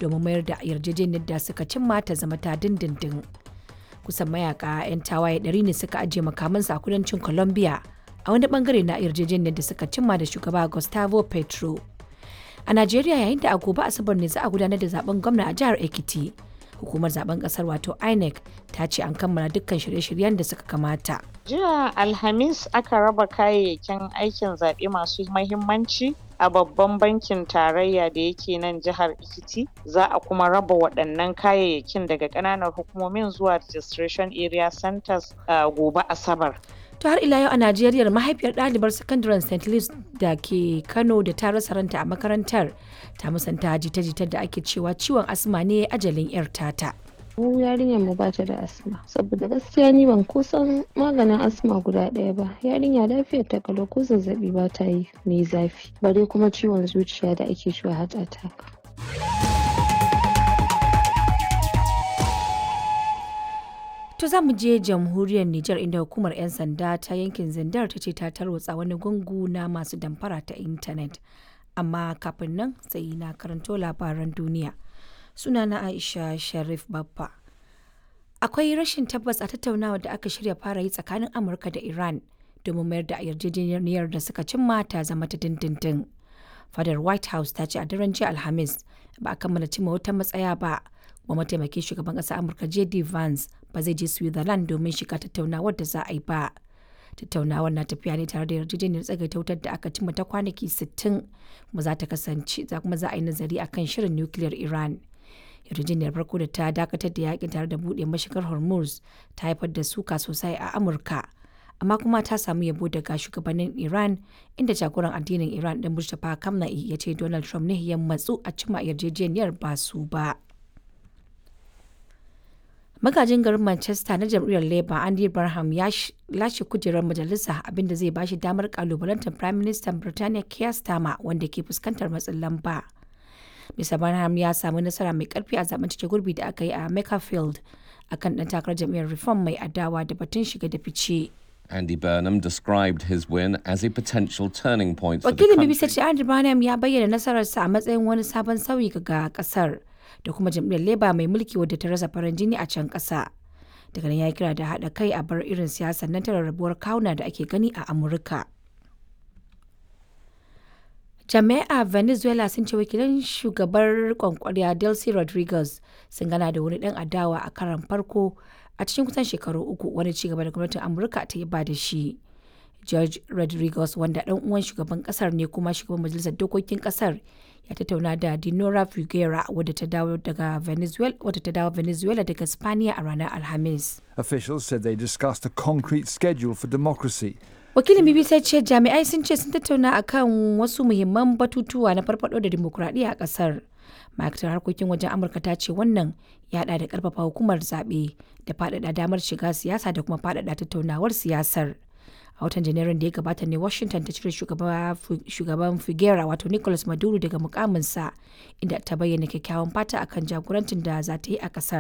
domin mayar da yarjejeniyar da suka cimma ta zama ta dindindin kusan mayaka 'yan tawaye ɗari ne suka ajiye makamansu a kudancin colombia a wani bangare na yarjejeniyar da suka cimma da shugaba gustavo petro a najeriya yayin da a gobe asabar ne za a gudanar da zaben gwamna a jihar ekiti hukumar zaben kasar wato inec ta ce an kammala dukkan shirye-shiryen da suka kamata jiya alhamis aka raba kayayyakin aikin zaɓe masu mahimmanci a babban bankin tarayya da yake nan jihar Ekiti za a kuma raba waɗannan kayayyakin daga ƙananan hukumomin zuwa registration area centers uh, gobe asabar to har ila yau a najeriya mahaifiyar ɗalibar sakandaren st louis da ke kano da ta rasa ranta a makarantar ta musanta jita-jitar da ake cewa ciwon asma ne ajalin yar tata mu yarinyar mu ba ta da asma saboda gaskiya ni ban kusan maganin asma guda ɗaya ba yarinya lafiyar ta kalau ko zazzabi ba ta yi mai zafi bare kuma ciwon zuciya da ake cewa heart attack To za mu je jamhuriyar Nijar inda hukumar 'yan sanda ta yankin Zindar ta ce ta tarwatsa wani gungu na masu damfara ta intanet. Amma kafin nan sai na karanto labaran duniya. Sunana Aisha Sharif Baffa. Akwai rashin tabbas a tattaunawa da aka shirya fara yi tsakanin Amurka da Iran domin mayar da yarjejeniyar da suka cimma ta zama ta dindindin. Fadar White House ta ce a daren jiya Alhamis ba a kammala cimma wata matsaya ba. Kuma mataimakin shugaban ƙasar Amurka J.D. Vance ba zai je Switzerland domin shiga tattaunawar da za a yi ba. Tattaunawar na tafiya ne tare da yarjejeniyar tsagaita wutar da aka cimma ta kwanaki 60 kuma za ta kasance za kuma za a yi nazari akan shirin nukiliyar Iran. Yarjejeniyar farko da ta dakatar da yakin tare da buɗe mashigar Hormuz ta haifar da suka sosai a Amurka. Amma kuma ta samu yabo daga shugabannin Iran inda jagoran addinin Iran ɗin Mustapha Kamna'i ya ce Donald Trump ne ya matsu a cimma yarjejeniyar ba su ba. magajin garin manchester na jam'iyyar labour andy barham ya lashe kujerar majalisa abinda zai bashi damar kalubalantar prime minister birtaniya keir starmer wanda ke fuskantar matsin lamba mr barham ya samu nasara mai karfi a zaben cike gurbi da aka yi a makerfield akan dan takarar jam'iyyar reform mai adawa da batun shiga da fice Andy Burnham described his win as a potential turning point for the wakilin country. bbc ce andy barham ya bayyana nasararsa a matsayin wani sabon sauyi ga kasar da kuma jam'iyyar leba mai mulki wadda ta rasa farin jini a can ƙasa daga nan ya kira da haɗa kai a bar irin siyasar nan ta rarrabuwar kawuna da ake gani a amurka jami'a venezuela sun ce wakilan shugabar kwankwariya delcy rodriguez sun gana da wani dan adawa a karan farko a cikin kusan shekaru uku wani cigaba da gwamnatin amurka ta yi ba da shi george rodriguez wanda dan uwan shugaban kasar ne kuma shugaban majalisar dokokin kasar ya tattauna da Dinora Figuera wadda ta dawo daga Venezuela wadda ta dawo Venezuela daga Spaniya a ranar Alhamis. Officials said they discussed a concrete schedule for democracy. Wakilin BBC ce jami'ai sun ce sun tattauna akan wasu muhimman batutuwa na farfado da dimokuraɗiyya a ƙasar. ma'aikatar harkokin wajen amurka ta ce wannan ya haɗa da ƙarfafa hukumar zaɓe da faɗaɗa damar shiga siyasa da kuma faɗaɗa tattaunawar siyasar a watan janairun da ya gabata ne washington ta cire shugaban figuera wato nicolas maduro daga mukaminsa inda ta bayyana kyakkyawan fata akan jagorancin da za ta yi a kasar